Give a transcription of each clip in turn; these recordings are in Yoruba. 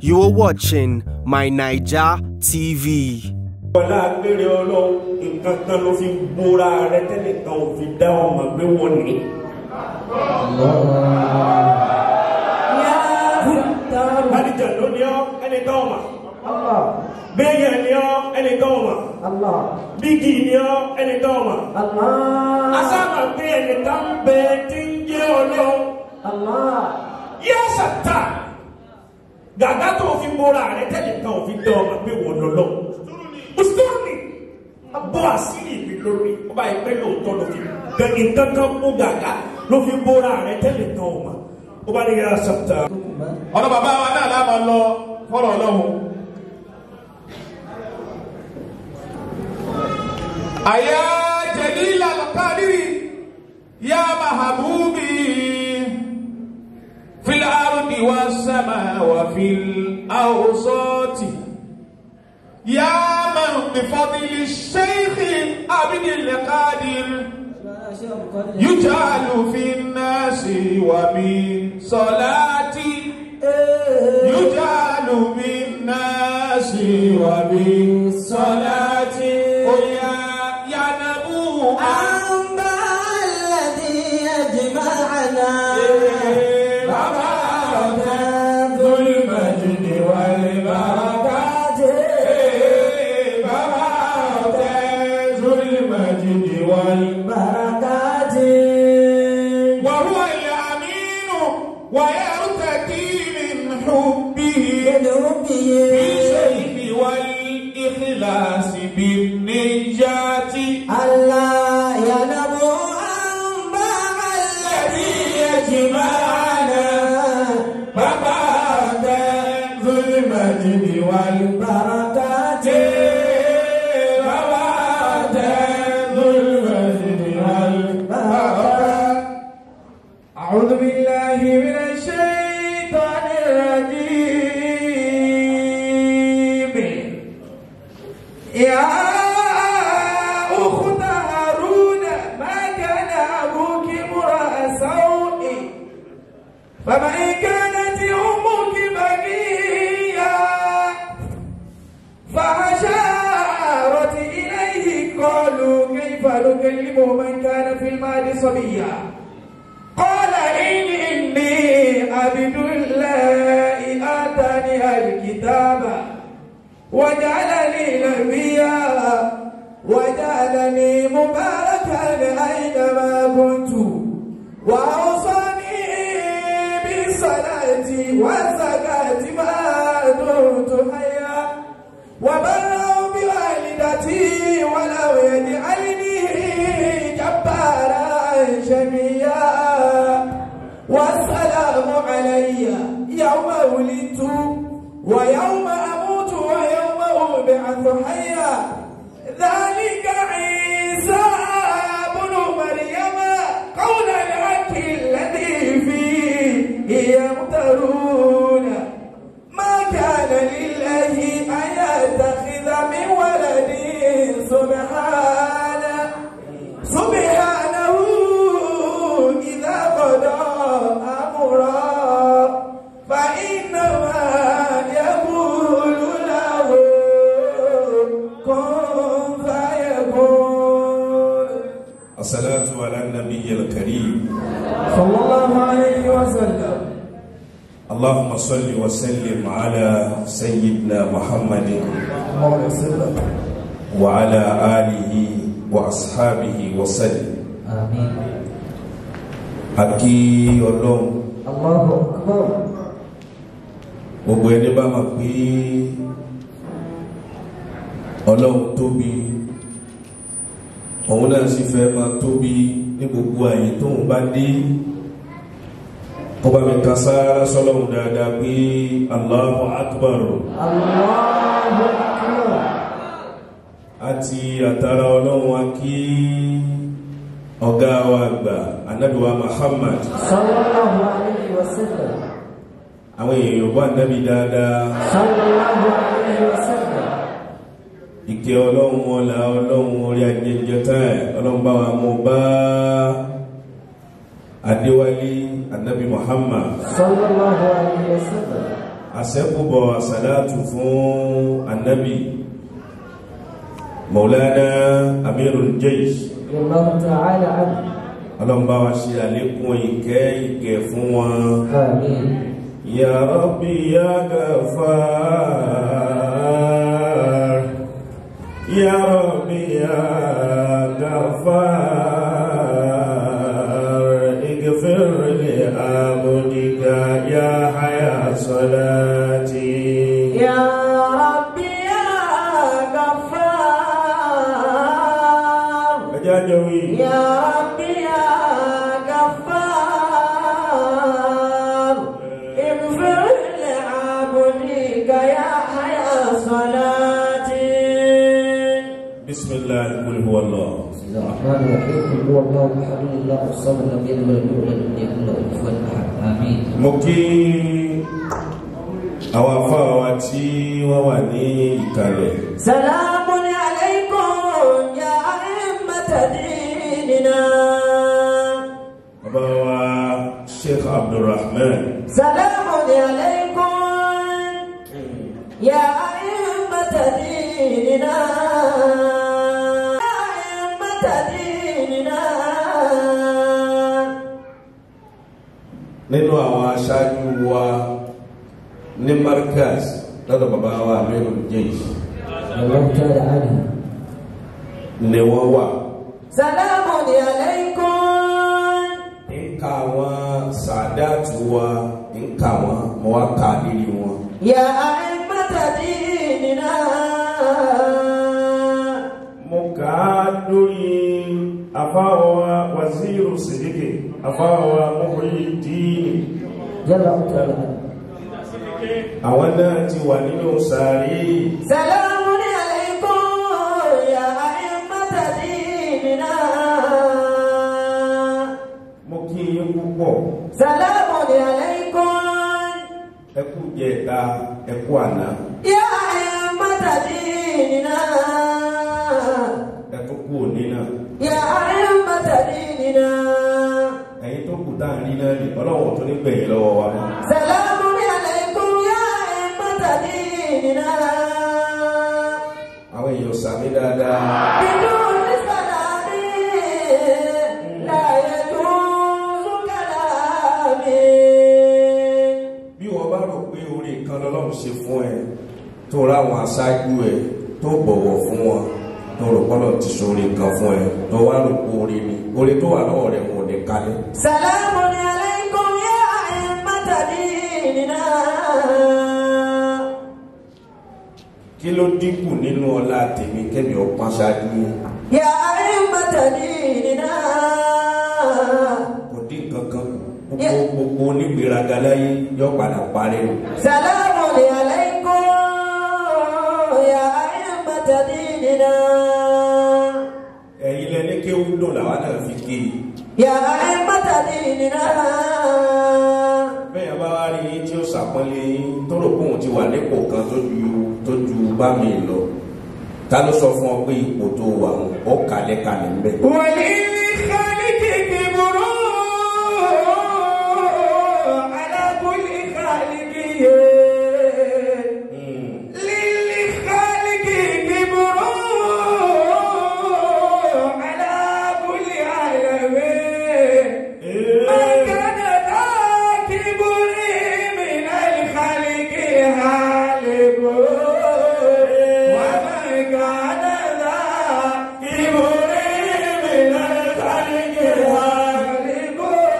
You are watching My Niger TV. Ọlá agbére ọlọ́run nǹkan kan ló fi bóra rẹ tẹ́lẹ̀ kan ò fi dá ọmọ gbé wọ́n ní. Adìjà ló ní ọ́ ẹni tó ọmọ. Bẹ́ẹ̀yẹ̀ ní ọ́ ẹni tó ọmọ. Bígì ní ọ́ ẹni tó ọmọ. Asáàmà pé ẹni tá ń bẹ tí ń jẹ́ ọlọ́run. Yẹ́ sàtà. Gàgá tó fi bóra rẹ tẹ́lẹ̀ kan ò fi dá ọmọ gbé wọ́n lọ́lọ́. Mùsùlùmí bọ́ àṣírí mi lórí. Ọba ìpẹ́ lóòótọ́ ló fi gẹ̀gẹ̀ kankan mú gàgá ló fi bóra rẹ tẹ́lẹ̀ kan ò mọ̀. Ó bá ní yẹ́ sàtà. ọ̀nà bàbá wa náà láàmà lọ fọ́rọ̀ ọlọ́run àyà jẹ̀lílà lọ́kàdírì yá mahabubi fil ardi wa sama wa fil awsati yá man bi fadli shaykhi abdil qadir يجعل في الناس ومن صلاتي يجعل بالناس وبالصلاة ويا يا نبو أنت الذي يجمعنا ذو المجد والبركات ذو المجد والبركات وهو الأمين ويرتقي من حبه بالشيء والإخلاص بالنجاة الله يعلم أنباء الذي يجمعنا فبعد ذو المجد والبركات فبعد ذو المجد والبركات أعوذ بالله من الشيطان الرجيم يا أخت هارون ما كان أبوك امرأ سوء فمن كانت أمك بغيا فأشارت إليه قالوا كيف نكلم من كان في المال صبيا قال إني عبد الله آتاني الكتاب وجعلني نبيا وجعلني مباركا أينما كنت وأوصاني بالصلاة والزكاة ما دمت حيا وبرا بوالدتي ولو يجعلني جبارا شقيا والسلام علي يوم ولدت ويوم أموت ويوم أبعث حيا ذلك عيسى بن مريم قول الحق الذي فيه يمترون ما كان لله أن يتخذ من ولد سبحانه سبحانه إذا قضى أمرا فإنما يقول له كن فيكون الصلاة على النبي الكريم صلى الله عليه وسلم اللهم صل وسلم على سيدنا محمد اللهم وسلم وعلى آله وأصحابه وسلم آمين Akí ọlọ́run الله أكبر gbogbo ẹni bá máa pé ọlọ́run tóbi òun náà sì fẹ́ máa tóbi ní gbogbo àyè tóun bá dé ọba mi kan sára sọlọ́run dáadáa pé Allahu Akbar الله أكبر àti àtàrà ọlọ́run wa kí ọ̀gá wa àgbà anábìwa Muhammad صلى الله عليه وسلم àwọn èèyàn bá nábì dáadáa صلى الله عليه وسلم ìkẹ́ ọlọ́run ọlá ọlọ́run orí ajẹjẹta ẹ̀ ọlọ́run bá wa mú bá adéwálé anabi muhammad sallallahu alayhi wa sallam àṣẹ́kùbọ̀ àṣàlátù fún annabi maulana amirul jaysh رضي الله تعالى عنه ọlọ́mbá wa ṣe àlékún ìkẹ́ ìkẹ́ fún wọn آمين ya rabbi ya gafar ya rabbi ya gafar igfir li abdika ya haya salati يا ربي يا غفار ẹjá jẹ́ wí يا ربي يا غفار اغفر لعبدك يا حيا صلاتي bismillah kul huwa allah بسم الله الرحمن الرحيم قل هو الله احد الله الصمد لم يلد ولم يولد ولم يكن له كفوا احد امين mo kí àwọn afáwa wa tí wọ́n wà ní ìkàlẹ̀ سلام عليكم يا أئمة ديننا bàbá wa sheikh abdulrahman سلام عليكم يا أئمة ديننا يا أئمة ديننا nínú àwọn aṣáájú wa ní markaz lọ́dọ̀ bàbá wa amirul jaysh الله تعالى عنه ni wọ́n wà سلام عليكم nǹka àwọn sàdáàtù wa nǹka wọn mo wá kà lírí wọn يا أئمة ديننا mo kà á lórí afáwa waziru sidiki afáwa muhyiddin جل وعلا àwọn náà ti wà nínú sàárì سلام عليكم يا أئمة ديننا mo kí yín púpọ̀ سلام عليكم ẹ kú jẹta ẹ kú àná يا أئمة ديننا ẹ tó kú òní náà يا أئمة ديننا ẹ̀yin tó kù tá à ń rí náà ní ọlọ́wọ́ tó ní gbẹ̀yìn lọ́wọ́ wa mọ́ سلام عليكم يا أئمة ديننا àwọn èèyàn sàmì dáadáa بدون سلام لا يجوز كلامي bí wọ́n bá rò pé orí kan lọ́lọ́run ṣe fún ẹ tó ráwọn aṣáájú ẹ tó bọ̀wọ̀ fún wọn tó rò pọ́lọ̀ ti ṣoore kan fún ẹ tó wá rò pé orí ni orí tó wà lọ́wọ́ rẹ̀ wọn ò ní kalẹ̀ سلام عليكم يا أئمة ديننا kí ló dínkù nínú ọlá tèmi kẹ́mi ọpọ́n ṣáájú yín يا أئمة ديننا kò dín kankan kù gbogbo gbogbo onígbèraga láyé yọ padà parí o سلام عليكم يا أئمة ديننا ẹ̀yin lẹni kéwú dùn làwọn náà fi ké e يا أئمة ديننا bẹ́ẹ̀ bá wá rí yín tí ó ṣàpọ́nlé yín tó rò pé òun ti wà nípò kan tó ju tó ju bá mi lọ ta ló sọ fún ọ pé ipò tó wà ń ọ kalẹ̀ kalẹ̀ ń bẹ̀. وللخالق كبر على كل خالق للخالق كبر على كل عالم ما كان ذا كبر من الخالق هالك وما كان ذا كبر من الخالق هالك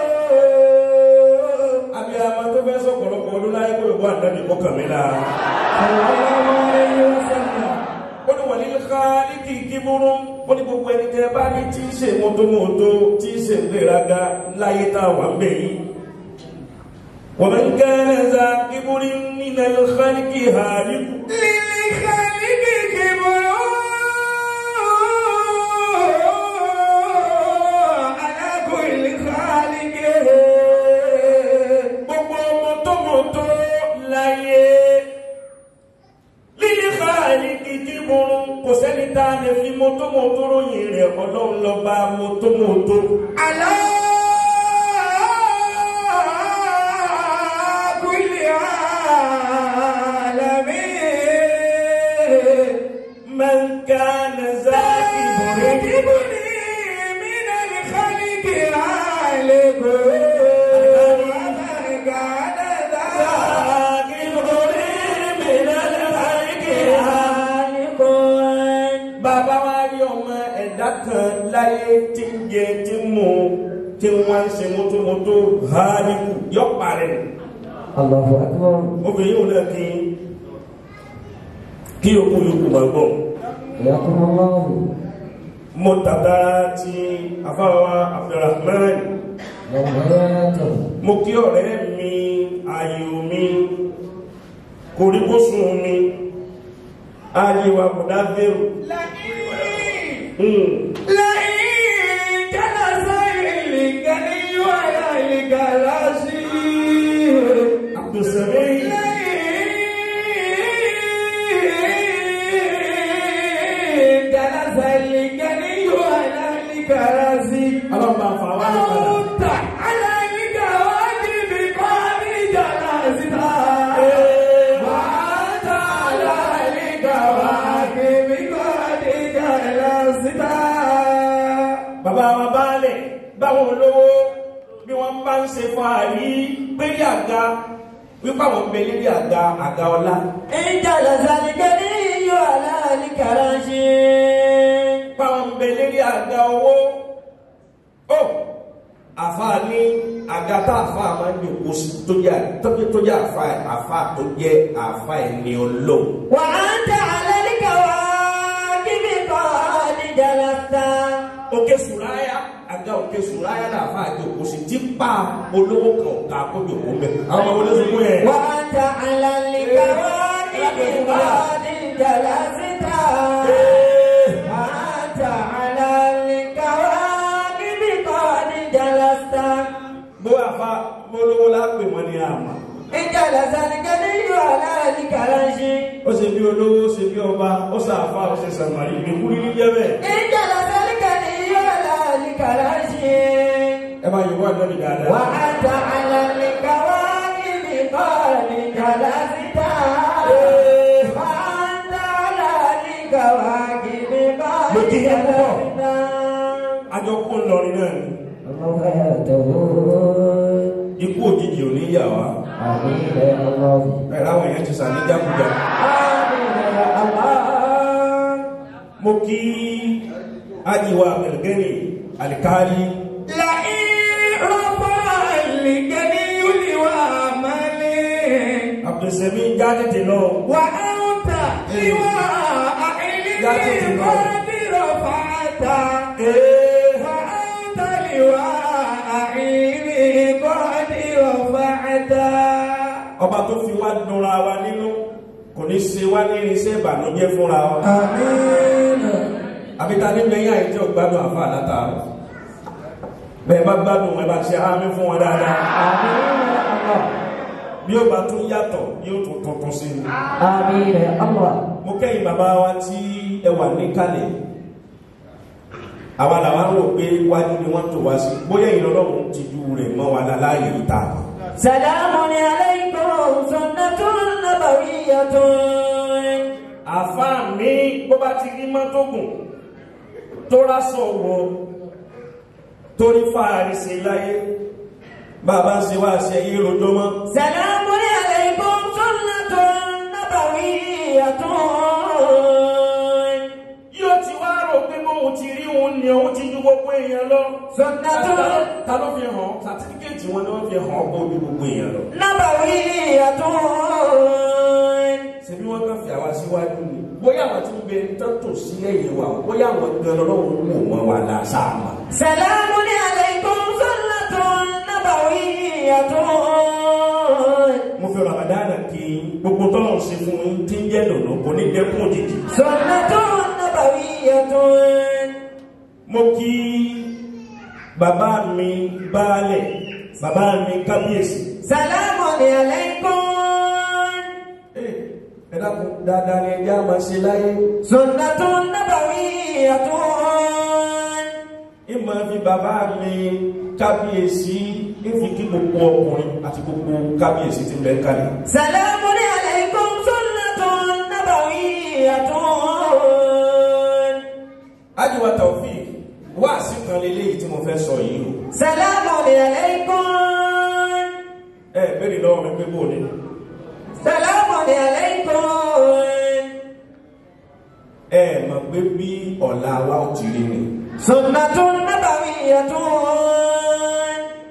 abiyamọ tó fẹ́ sọ̀pọ̀lọpọ̀ ọdún láyé kó ìbọn àdáni kọkàn mi la. صلى الله عليه وسلم ó ní wọ̀nyí káàlìkì kíburú ó ní gbogbo ẹni tẹ́ bá ní tí í ṣe mọ́tòmọ́tò tí í ṣe gbéraga láyé tá a wà ń bẹ̀ yìí. wọ́n máa ń kẹ́rẹ́ za kíburú nínú ẹlẹ́kálíkì hàlíkù. للخالق كبر على كل خالق gbogbo mọ́tòmọ́tò láyé lílé káàlìkì kíburú kò sẹ́ni tá a lè fi mọ́tòmọ́tò ròyìn rẹ̀ ọlọ́run lọ́ba mọ́tòmọ́tò. على كل ń ṣe mọ́tòmọ́tò hálíkù yọ parẹ́ الله أكبر obìnrin yóò náà kí kí okú yòókù máa gbọ́ حياكم الله mo tàbá ti afáwa Abdulrahman وحياته mo kí ọ̀rẹ́ mi ayò mi koríkósùn mi ayéwa kùdá bẹ̀rù Abdulsami ọlọ́pàá fàwọn àpàdà bàbá wa baálẹ̀ báwọn olówó bí wọ́n bá ń ṣe fún àrí pé àga wípé àwọn bẹ lérí àga àga ọlá báwọn bẹ lérí àga owó ó àfáà ní àga tá àfáà máa ń jòkó sí tó jẹ́ tó jẹ́ tó jẹ́ àfáà àfáà tó jẹ́ àfáà ẹni ọlọ́run وأنت على الكواكب قد جلست òkè sùráyà àga òkè sùráyà náà àfáà jòkó sí tí pa olówó kan ọ̀ka kó jòkó mẹ́ àwọn ọmọ olóṣèlú yẹn. وأنت على الكواكب قد جلست وأنت على الكواكب قد جلست bó àfa bólówó lápè wọn ni àmà إن جلس الغني على الكرش ó ṣe bí olówó ó ṣe bí ọba ó ṣàfà ó ṣe sàmàlì ìlú ní jẹ́ bẹ́ẹ̀. إن جلس الغني على الكرش ẹ máa yọ̀ wá lọ́dún dáadáa. وأنت على الكواكب قد جلست وأنت على الكواكب قد جلست àjọ kó ń lọrin náà ni الله حياته ikú òjijì ò ní yà wá آمين يا الله ẹ̀rọ àwọn èèyàn ti sàní jákújà. آمين يا الله mo kí ajiwa abẹ̀lẹ́gẹ́nì alikali لئن رفع الغني لوامله abdulsami jáde tè lọ وأنت لواء علم قد رفعت وأنت لواء علم قد رفعت ọba tó fi wá dunra wa nínú kò ní ṣe wá ní irinṣẹ́ ìbànújẹ́ fúnra wa. آمين àbíta ní gbẹ̀yìn àìjẹ́ ògbádùn àfa àlátàrọ̀ bẹ́ẹ̀ bá gbádùn ẹ bá ṣe àmì fún wọn dáadáa آمين يا الله bí ó bá tún yàtọ̀ yóò tún tuntun sí i آمين يا الله mo kẹ́yìn bàbá wa tí ẹ wà níkàlẹ̀ àwa làwa ń rò pé wájú ni wọ́n tò wá sí bóyá ìlọ́lọ́run ti ju rẹ̀ mọ́ wa láláyè ìta سلام عليكم سنة نبوية àfa mi bó bá ti rí mọ́tò gùn tó rásọ̀ wọ torí fàárí sí láyé bàbá ṣe wá ṣe yí rojọ́ mọ́ سلام عليكم سنة نبوية yóò ti wá rò pé bóun ti rí òun ni òun ti ju gbogbo èèyàn lọ. سنة ta ló fi hàn sàtífíkẹ́ẹ̀tì wọn ni wọ́n fi hàn ọgbọ́n ojú gbogbo èèyàn lọ. نبوية ṣebí wọ́n kàn fi àwa síwájú ni bóyá àwọn tí ń bẹ tọ́tò sí ẹ̀yìn wa bóyá àwọn gan lọ́wọ́ wò wọ́n wà láṣáàmà. سلام عليكم سنة نبوية mo fi ramadana kí gbogbo tọ́lọ̀ ṣe fún yín tí ń jẹ́ dùnú kò ní dẹ́kun òjijì. سنة نبوية mo kí bàbá mi baálẹ̀ bàbá mi kábíyèsí. سلام عليكم ẹ ẹ dákun dáadáa ni ẹjẹ́ àmọ́ ṣe láyé. سنة نبوية ìmọ̀ fi bàbá mi kábíyèsí ìfi kí gbogbo ọkùnrin àti gbogbo kábíyèsí ti bẹ̀ kalẹ̀. سلام عليكم سنة نبوية ájúwa Taofik wá sí kan lélẹ́yìí tí mo fẹ́ sọ yìí o. سلام عليكم ẹ bẹ́ẹ̀ lọ́wọ́ mi pé bò ní. سلام عليكم ẹ mọ̀ pé bí ọ̀la wa ò ti rí ni. سنة نبوية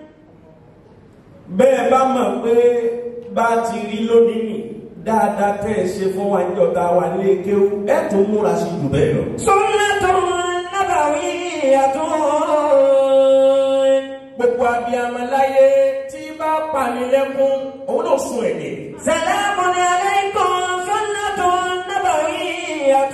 mọ̀ pé bá ti rí lónìí nì dáadáa tẹ́ ẹ ṣe fún wa níjọta wa ní kéwú ẹ tún múra sí jù bẹ́ẹ̀ lọ. سنة نبوية gbogbo abiyamọ láyé tí bá panilẹ́kún òun náà sun ẹ̀jẹ̀. سلام عليكم سنة نبوية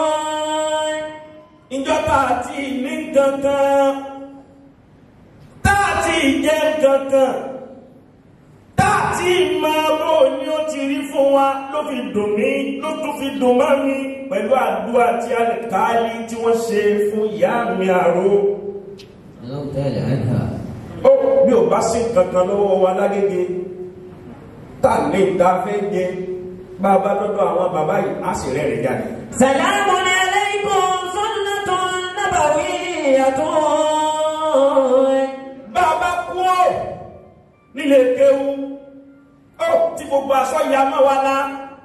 ìjọba àti ní kankan tá a ti jẹ kankan tá a ti máa bó ni ó ti rí fún wa ló fi dùn mí ló tún fi dùn mọ́ mi pẹ̀lú àdúrà tí a lè káálí tí wọ́n ṣe fún ìyá mi àrò. الله تعالى عنها ó bí ò bá sí kankan lọ́wọ́ wa lágége tá a lè ta fẹ́ jẹ bá a bá dọ́dọ̀ àwọn bàbá yìí á sì rẹ́rìn jáde. سلام عليكم سنة نبوية bá a bá kú ọ́ nílé kéwú ó tí gbogbo aṣọ ya mọ́ wa lá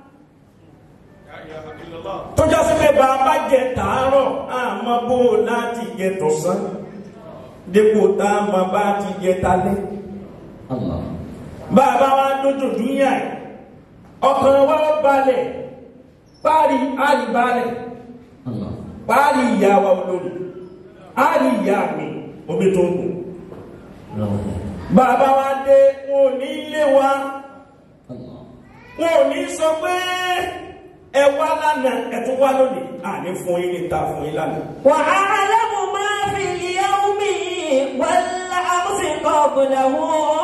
tó já sí pé bá a bá jẹ tàárọ̀ àmọ́ bó o láti jẹ tọ̀sán dépò tá a mọ̀ bá ti jẹ talẹ́ الله bá a bá wá dójú dúnyà ẹ̀ ọkàn wa ó balẹ̀ páàrí àlìbalẹ̀ الله páàrí ìyá wa olórí àrí ìyá mi omi tó ń gùn الله bàbá wa dé wọn ò ní lé wa الله wọn ò ní sọ pé ẹ wá lánàá ẹ tún wá lónìí àní fún yín ní ta fún yín lánàá. وأعلم ما في اليوم والأمس قبله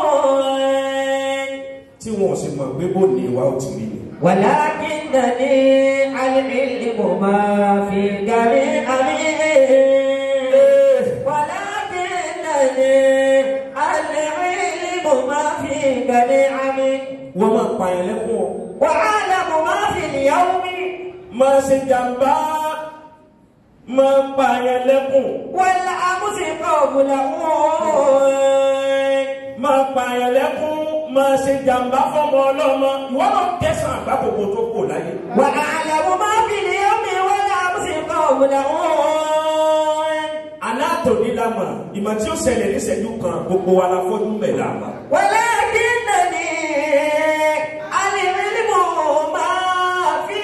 tí wọn ò sì mọ̀ pé bó ní ìwà ò ti rí ni. ولكنني العلم ما في جميع ولكنني العلم ما في جميع wọ́n máa pààyàn lẹ́kùn ọ́ وأعلم ما في اليوم máa ṣe jàmbá máa pààyàn lẹ́kùn والأمس قبله máa pààyàn lẹ́kùn máa ṣe jàmbá fọmọ ọlọ́mọ ìwọ náà kẹsàn-án àgbákòkò tó kò láyé. وأعلم ما في اليوم والأمس قبله alátòní la mọ̀ ìmọ̀ tí ó ṣẹlẹ̀ níṣẹ́jú kan gbogbo wa la fọ́jú mẹ́ la mọ̀. ولكنني العلم ما في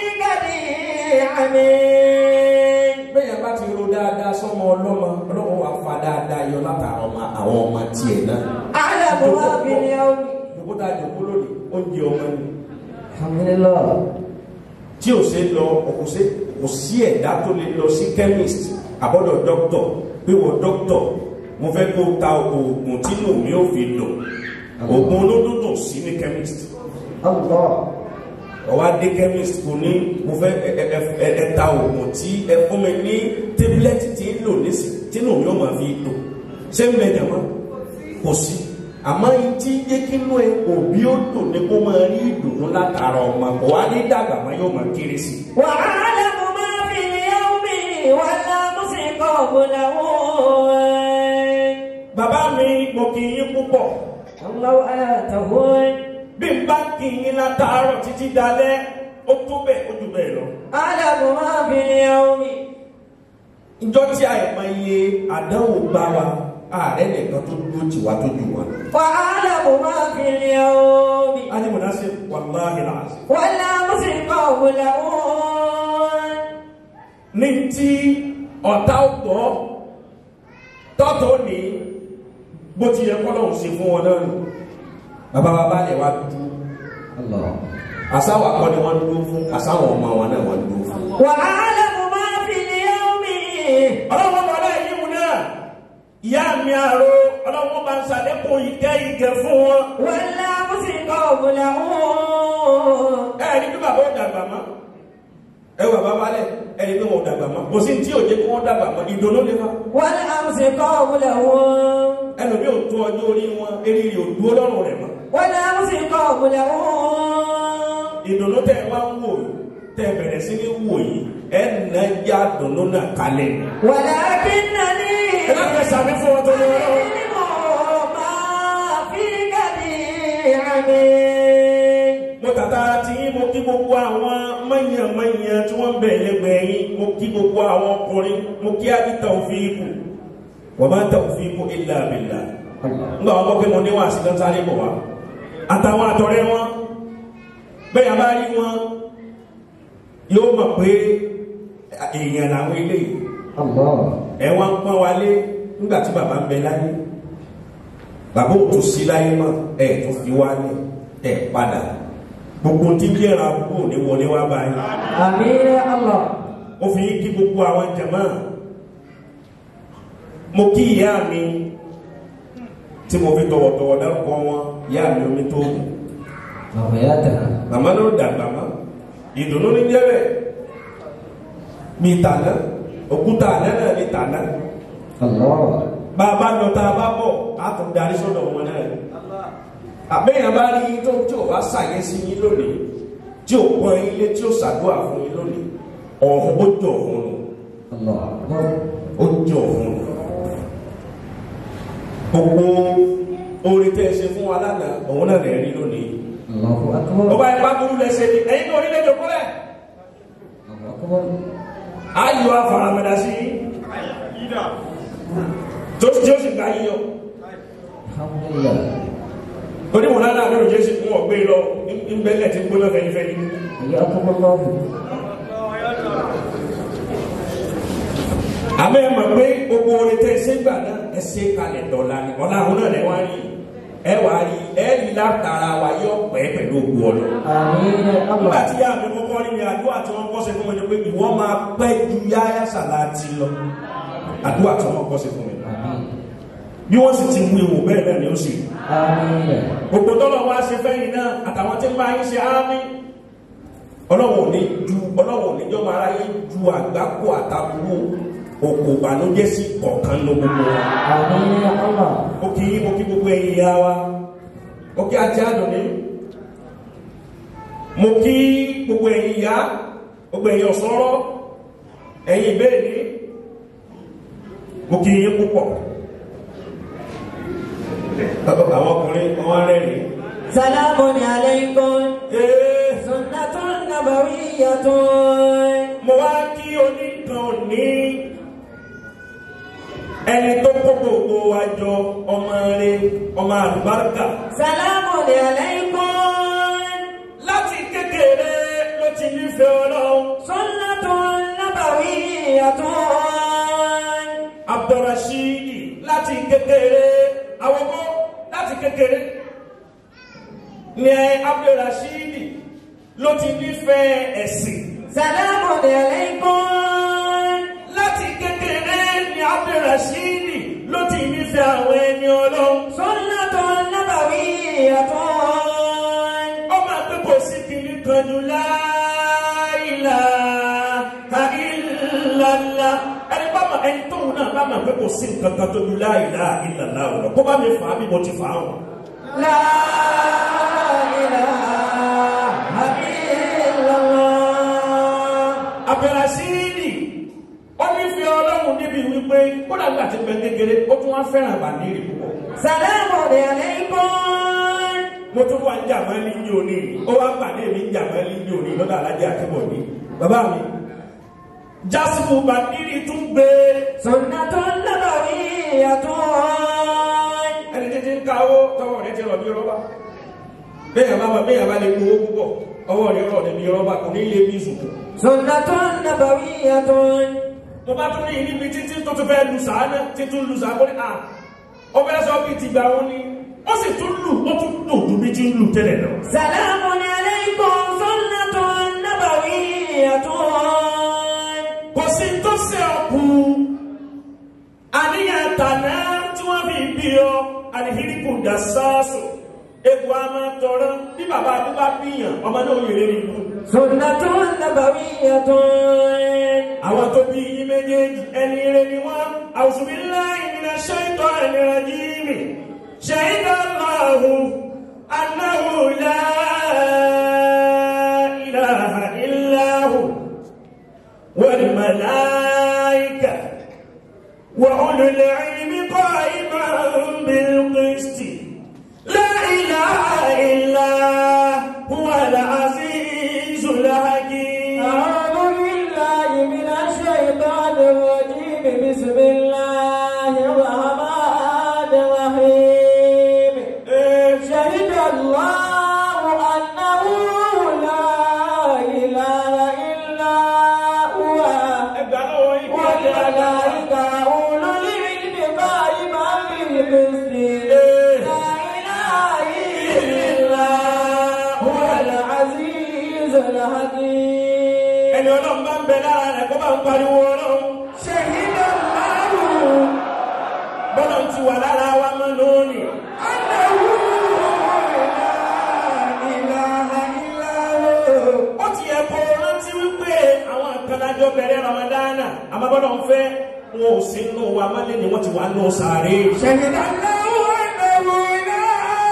جميع bẹ́ẹ̀ bá ti ro dáadáa sọ́mọ ọlọ́mọ ọlọ́mọ wa fa dáadáa yọ látara ọmọ àwọn ọmọ tiẹ̀ náà. أعلم ما في اليوم Jòkóta jòkó lónìí, oúnjẹ ọmọ ni. الحمد لله Tí ò ṣe lọ, kò sí kò sí ẹ̀dá tó lè lọ sí chemist, àbọ̀dọ̀ dọ́kítọ̀, pé wọ́n dọ́kítọ̀, mo fẹ́ kó ta oògùn tínú mi ò fi dùn. Oògùn olódùdù sí ní chemist. الله Ọwá dé chemist kò ní mo fẹ́ ẹ- ẹ- ẹ- ẹ- ẹ ta oògùn tí ẹ fún mi ní tablet tí ń lò nísì tínú mi ò máa fi dùn. Ṣé ń bẹ jàmọ́? Kò sí. Àmọ́ tí jẹ́ kí inú ẹ òbí ó dùn ní kó máa rí ìdùnnú látara ọmọ kò wá ní dàgbà máa yóò máa kéré sí i. وأعلم ما في اليوم والأمس قبله Bàbá mi mo kì í yín púpọ̀. الله آته Bí n bá kì í yín látàárọ̀ títí dalẹ́, ó tó bẹ́ẹ̀ ó jù bẹ́ẹ̀ lọ. أعلم ما في اليوم Ìjọ tí àìmọ̀ iye àdánwò bá wa, ààrẹ nìkan tó dúró tì wá tó jù wá. وأعلم ما في اليوم A ní mọ̀nà sí wàláhì láàzì. والأمس قبله Ní tí ọ̀tá ọ̀pọ̀ tọ́tọ̀ ní bó ti yẹ kọ́lọ̀ ṣe fún wọn náà nù. Bàbá wa bá lẹ̀ wá dúdú. الله Àsáwà kọ́ ni wọ́n dúró fún, àsáwọ̀ ọmọ wọn náà wọ́n dúró fún. وأعلم ما في اليوم ọlọ́wọ́ bọ̀dá yìí mú náà ìyá mi àrò ọlọ́wọ́ bá ń sàlékún ìkẹ́ ìgẹ̀ fún wọn والأمس قبله ẹ̀rí bí bàbá ò dàgbà mọ́ ẹ wà bàbá lẹ̀ ẹ̀rí bí wọn ò dàgbà mọ́ kò sí tí ò jẹ́ kí wọ́n dàgbà mọ́ ìdùnnú lé wa والأمس قبله ẹlòmí ò tó ọjọ́ orí wọn eré ò dúró lọ́rùn rẹ̀ mọ́ والأمس قبله ìdùnnú tẹ́ ẹ wá ń wò yìí tẹ́ ẹ bẹ̀rẹ̀ sí ní wò yìí ẹ nà já dùnnú náà kalẹ̀ ولكنني ẹ má fẹ́ sàmì fún wọn tó ní wọn lọ́wọ́. العلم ما في جميع mo tàtà tí yín mo kí gbogbo àwọn mọ̀nyàmọ̀nyà tí wọ́n bẹ̀ lẹ́gbẹ̀ẹ́ yín mo kí gbogbo àwọn ọkùnrin mo kí á ní tawfiqu wa ma tawfiqu illa billah الله nígbà wọn kọ́ pé mo níwọ̀n àti tán sáré bọ̀ wá àtàwọn àtọ̀rẹ́ wọn bẹ́ẹ̀ bá rí wọn yóò mọ̀ pé èèyàn làwọn eléyìí Allah. ẹ wá ń pọ́n wálé nígbà tí bàbá ń bẹ láyé bàbá ò tún sí láyé mọ́ ẹ tó fi wálé ẹ padà gbogbo tí ń yẹra àbúrò ní wọlé wá báyìí Amin ya Allah. ó fi kí gbogbo àwọn jàmá mo kí ìyá mi tí mo fi tọ̀wọ̀tọ̀wọ̀ dárúkọ wọn ìyá mi omi tó kù Mama ya ta. màmá ló dàgbà mọ́ ìdùnnú ní jẹ́bẹ̀ mi tàná òkúta àná náà ní tàná Allah. bá a bá lọ tá a bá bọ̀ a tún darí sọ́dọ̀ wọn náà ni àbẹ́yàn bá rí tó tí ò bá ṣàyẹ́ sí yín lónìí tí ò pọ́n ilé tí ò ṣàdúrà fún yín lónìí ọ̀hún ó jọ ọ̀hún nù Allah. Akbar. ó jọ ọ̀hún nù gbogbo orin tẹ́ ẹ ṣe fún wa lánàá òun náà rẹ̀ rí lónìí Allahu ó akbar. bá ipá burú lẹ́sẹ̀ ni ẹ̀yin náà orílẹ̀-èdè kúrẹ́ Allahu akbar. ayò afáramẹ́dá sí tó tí ó sì gbá yíyọ Alhamdulillah. onímọ̀ náà náà lórí jésù fún ọ̀gbẹ́ lọ ń bẹ́lẹ̀ tí ń gbóná fẹ́yìnfẹ́yìn Iyyakum Allah. àmọ́ ẹ mọ̀ pé gbogbo orin tẹ́ ẹ ṣe gbà náà ẹ ṣe kalẹ̀ dọ̀la ni ọ̀la àwọn náà lẹ wá rí ẹ wá rí ẹ rí látara wa yọ pẹ́ pẹ̀lú ògbó ọlọ. Amin ya nígbà Allah. tí yá mi kọ́kọ́ rí mi àdúrà tí wọ́n kọ́ sí fún mi ni pé ìwọ máa pẹ́ ju yáyá sàláàtì lọ àdúrà tí wọ́n kọ́ sí fún mi. Amin. bí wọ́n sì ti mú ewu bẹ́ẹ̀ náà ni ó sì rí. Amin. gbogbo tọ́lọ̀ wá ṣe fẹ́yìn náà àtàwọn tí ń bá yín ṣe ámì ọlọ́wọ̀ ò ní ju ọlọ́wọ̀ ò ní jọ́ máa ráyé ju àgbákò àtàkùrú òkò ìbànújẹ́ sí kọ̀ọ̀kan ló gbogbo wa. Amin ya Allah. ó kí ó kí gbogbo ẹ̀yin ya wa ó kí ajé àdùnní mo kí gbogbo ẹ̀yin ya gbogbo ẹ̀yin ọ̀sọ́rọ́ ẹ̀yin ìbéèrè mo kí yín púpọ̀ àwọn ọkùnrin wọn rẹ́rìn Salamun alaykum. ee Sunnatun nabawiyyatun. mo wá kí oníkan ní ẹni tó kó gbogbo wa jọ ọmọ rẹ ọmọ àlùbáríkà Salamun alaykum. láti kékeré ló ti nífẹ̀ẹ́ ọlọ́run Sunnatun nabawiyyatun. abdulrasheed láti kékeré awọ́gbọ́ láti kékeré ní abdulrasheed ló ti nífẹ̀ẹ́ ẹ̀sìn Salamun alaykum. láti kékeré ní abdulrasheed ló ti nífẹ̀ẹ́ àwọn ẹni ọlọ́run Sunnatun nabawiyyatun. ó máa pé kò sí kìíní kan jù láìlà àìlàlà ẹni bá ma ẹni tóun náà bá ma pé kò sí nǹkan kan tó jù láìlà àìlàlà ọ̀rọ̀ kó bá mi fà á bí mo ti fà á wọn. La ilaha illallah. abẹ́rẹ́sìrì ó nífẹ̀ẹ́ ọlọ́run níbi wípé kó dàgbà tí bẹ kékeré ó tún wá fẹ́ràn àbàdìrì púpọ̀. Salamun alaykum. mo tún wá ń jà mọ́ ní ní òní ó wá pàdé mi ń jà mọ́ ní ní òní lọ́dọ̀ alájẹ akébọ̀dé bàbá mi. jásùmù bàdìrì tún gbé Sunnatun nabawiyyatun. ẹni títí ń káwó tọwọ́ rẹ ti rọ̀ bí rọ́bà bẹ́ẹ̀ bá bẹ́ẹ̀ bá lè gbowó púpọ̀ ọwọ́ rẹ rọ̀ níbi rọ́bà kò ní lè bí ìsùnkù. Sunnatun nabawiyyatun. mo bá tún ní níbi títí tó tún fẹ́ lu sàánà títún lu sàánà ó ní à ó fẹ́ sọ bí ti gbà wọn ni ó sì tún lù ó tún lù ju bí ti ń lù tẹ́lẹ̀ lọ. Salamun alaykum. Sunnatun nabawiyyatun. kò sí tó ṣe ọkù àníyàn tàná tí wọ́n fi bí ọ àdìhíríkù dà sáàsù egbò a máa tọrọ bí bàbá àdúgbà bíyàn ọmọ náà yèrè nínú. Sunnatun nabawiyyatun. àwọn tó bí yín méjèèjì ẹni rẹ ni wọn auzubillahi minash shaitani rajim shahida Allahu annahu la ilaha illa hu wal malaika wa ulul ilmi qa'iman bil qisti la ilaha illa huwa al azizul hakim أعوذ بالله من الشيطان الرجيم بسم الله الرحمن الرحيم الحكيم ẹni ọlọ́run bá ń bẹ lára rẹ̀ kó bá ń pariwo ọlọ́run شهد الله bọ́lá ti wà lára wa mọ́ lónìí. أنه لا إله إلا هو ó ti yẹ kó rántí wípé àwọn àkànlájọ bẹ̀rẹ̀ ramadana àmọ́ bọ́lá ń fẹ́ wọn ò sí nù wa má lé ní wọ́n ti wà nù sàárè. شهد الله أنه لا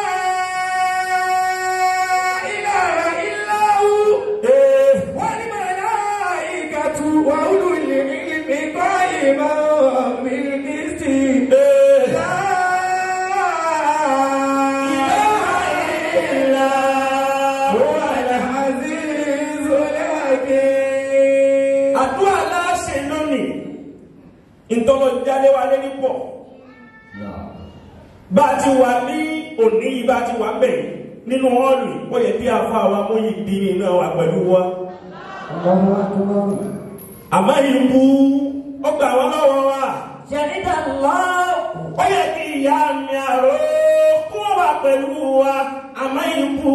إله إلا هو Ee, والملائكة وأولو العلم قائما بالقسط ee, لا ilaha illa هو huwa العزيز الحكيم àdúrà láṣẹ lónìí ìtọ́lọ jálé wa lé nípọ̀ bá a ti wà ní òní yìí bá a ti wà bẹ́ẹ̀ nínú họ́ọ̀lù ó yẹ kí afọ àwọn amóyìn bí ní iná wà pẹ̀lú wa الله أكبر àmọ́ ìlú ọgbà wọn lọ́wọ́ wa شهد الله ó yẹ kí ìyá mi àrò kó wà pẹ̀lú wa àmọ́ ìlú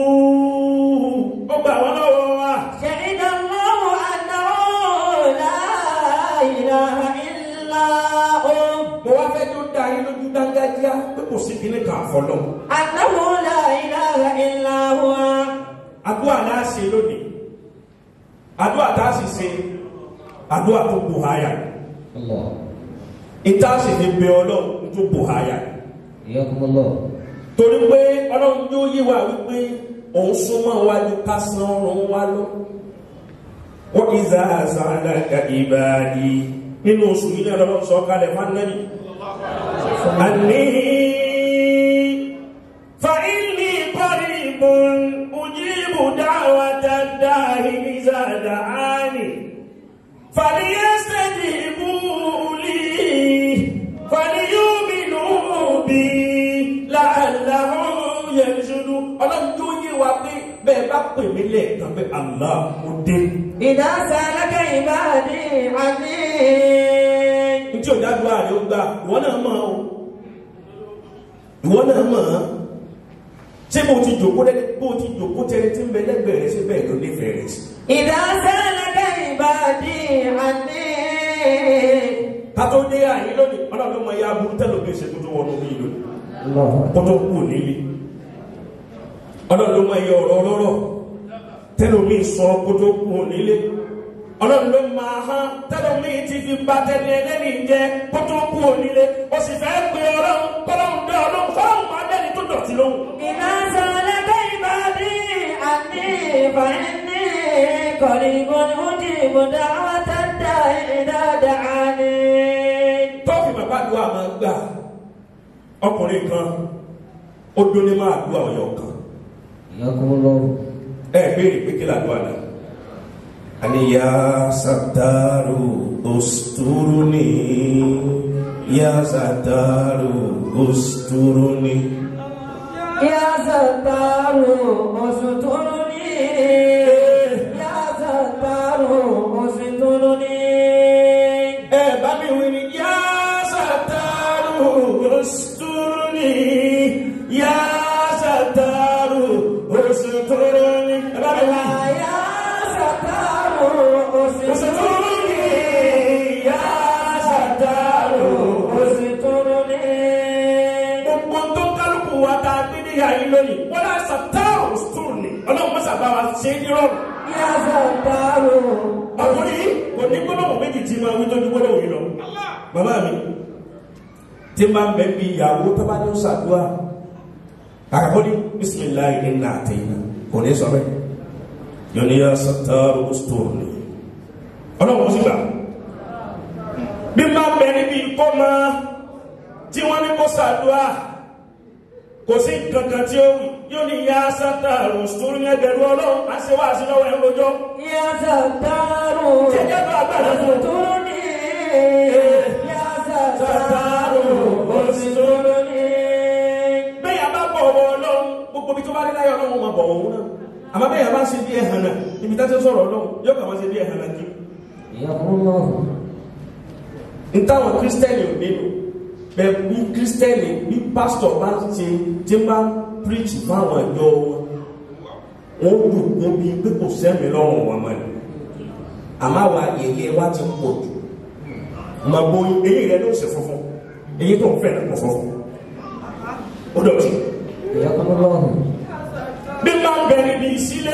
ọgbà wọn lọ́wọ́ wa شهد الله أنه لا إله إلا هو mo wá fẹ́ tó dá yín lójú dáńgájíá pé kò sí kíní kan àfọlọ́ أنه لا إله إلا هو àdúrà náà ṣe lónìí àdúrà tá a sì ṣe àdúrà tó bù háyà الله ìta sì fi bẹ ọlọ́run tó bù háyà حياكم الله torí pé ọlọ́run yóò yí wa wípé òun súnmọ́ wájú ká san ọrùn wa lọ wọ́n ìzà àṣà àdàkà ìbàdí nínú oṣù yìí náà lọ́wọ́ sọ kalẹ̀ fánẹ́lì àní fàílì qaribun ujibu da'wata da'i ìzà da'ani فليستجيبوا لي فليؤمنوا بي لعلهم يرشدون ọlọ́run tó yé wa pé bẹ́ẹ̀ bá pè mí lẹ́ẹ̀kan pé Allah mo dé. إذا سألك عبادي عني ní tí ò dájú ààrẹ ó gbà ìwọ náà mọ̀ ọ́ ìwọ náà mọ̀ ọ́ ṣé bó ti jòkó lẹ́ni bó ti jòkó tẹni tí ń bẹ lẹ́gbẹ̀ẹ́ rẹ̀ ṣé bẹ́ẹ̀ ló nífẹ̀ẹ́ rẹ̀ sí. إذا سألك عبادي عني kátó dé àyè lónìí ọlọ́run ló mọ ya burú tẹ́lẹ̀ òbí ṣe kó tó wọnú bí lónìí. الله kótó kú nílé ọlọ́run ló mọ iye ọ̀rọ̀ ọlọ́rọ̀ tẹ́lómi sọ kótó kú nílé ọlọ́run ló máa hán tẹ́lómi ti fi ba tẹ́lẹ̀ ẹlẹ́ni jẹ kótó kú nílé o sì fẹ́ pe ọlọ́run kọ́lọ́run dé ọlọ́run fọlọ́run máa dẹ́ni tó dọ̀tí lóhùn. إذا سألك عبادي عني فإني قريب أجيب دعوة الداع إذا دعاني tọ́ọ̀fì bàbá àdúrà máa gbà ọkùnrin kan ó dúní máa àdúrà ọ̀yọ́ kan حياكم الله ẹ béèrè pé kí làdúrà náà. ani ya sataru usturuni ya sataru usturuni. يا ستار استرني يا ستار استرني ẹ bá mi wí ni ya sataru usturuni ya sataru usturuni. ẹ bá mi wí. يا ستار استرني usturuni ya sataru استرني gbogbo tó kálukú wa ta gbé ní yàrá lónìí wọn náà sàtàrù stúrù ni ọlọ́run mọ́sà bá wa ṣe é ní rọrùn يا ستار ọkùnrin yìí kò ní gbólóhùn méjì tí máa wí tó ní gbólóhùn yìí lọ bàbá mi tí máa ń bẹ bí ìyàwó tó bá ní ó ṣàdúrà àkàkọ́ ní bisimilayi ní nà àtẹ̀yìn kò ní sọ bẹ́ẹ̀ yóò ní yà sàtàrù stúrù ni ọlọ́run ó sì gbà bí máa bẹ níbi ìkọ́mọ tí wọ́n ní kó ṣàdúrà kò sí kankan tí ó wì yóò ní ya sátàrù sùúrù ní ẹgbẹ̀rún ọlọ́run á ṣe wá sí lọ́wọ́ ẹ̀ lójọ́ يا ستار jẹjẹ tó agbára fún استرني يا ستار sátàrù استرني bẹ́ẹ̀ bá bọ̀ ọ̀wọ́ ọlọ́run gbogbo bí tó bá rí láyọ̀ ọlọ́run máa bọ̀ òun náà àmọ́ bẹ́ẹ̀ bá ṣe bí ẹ̀hàn náà ibi tá a ti sọ̀rọ̀ ọlọ́run yóò kà wá ṣe bí ẹ̀hàn náà kí حياكم الله n táwọn kírísítẹ́nì ò nínú bẹ́ẹ̀ bí kírísítẹ́nì bí pásítọ̀ bá ń ṣe tí ń bá ń píríṣì fáwọn ìjọ wọn wọ́n dùn kó bí pé kò sẹ́mi lọ́rùn wọn mọ́ ni àmọ́ àwa yẹyẹ wa ti pọ̀ jù màá bo eyín rẹ ló ṣe funfun eyín tó ń fẹ́ lọ́pọ̀ funfun ó dọ̀tí حياكم الله bí máa ń bẹ níbi ìsílé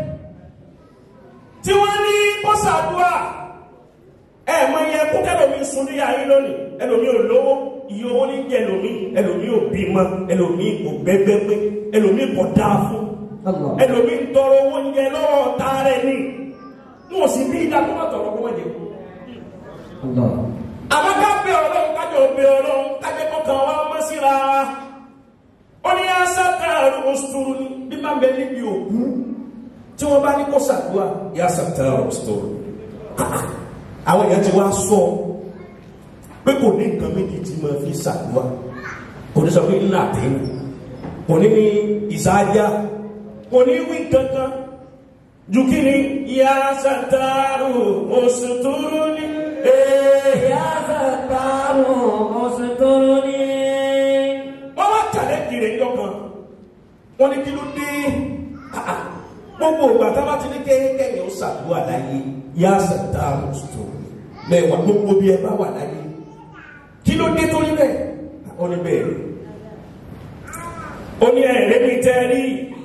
tí wọ́n ní bọ́sàdúrà ẹ mọ iye kú kẹlòmí sun ní ayé lónìí ẹlòmí ò lówó iye owó ní jẹ ẹlòmí ẹlòmí ò bímọ ẹlòmí kò gbẹgbẹgbẹ ẹlòmí kò dáa fún الله ẹlòmí ń tọrọ owó oúnjẹ lọ́wọ́ ta rẹ̀ ní wọn ò sì bí ìdá tó bá tọrọ kó wọ́n jẹ الله àmọ́ ká bẹ ọlọ́run kájọ bẹ ọlọ́run kájẹ kọkàn wa mọ́ síra wa ó ní asátàrù osturu ní bí má bẹ níbi òkú tí wọ́n bá ní kó sàdúrà yà sátàrù osturu àwọn èèyàn ti wá sọ pé kò ní nǹkan méjì tí mo fi sàdúrà kò ní sọ pé ńlá àtẹ́wò kò ní ní ìsáájá kò ní wí kankan ju kí ni yà sátàrù osturu ní. Ee يا ستار استرني wọ́n wá tẹ̀lé kiri ẹjọ́ kan wọ́n ní kí ló dé Ah, ah. gbogbo ìgbà tá a bá ti ní kéékèèké ó ṣàdúrà láyé yá sàtà àmùsùtò bẹ́ẹ̀ wà gbogbo bí ẹ bá wà láyé kí ló dé tó rí bẹ́ẹ̀ ó ní bẹ́ẹ̀ rí ó ní ẹ̀rẹ́ mi tẹ́ rí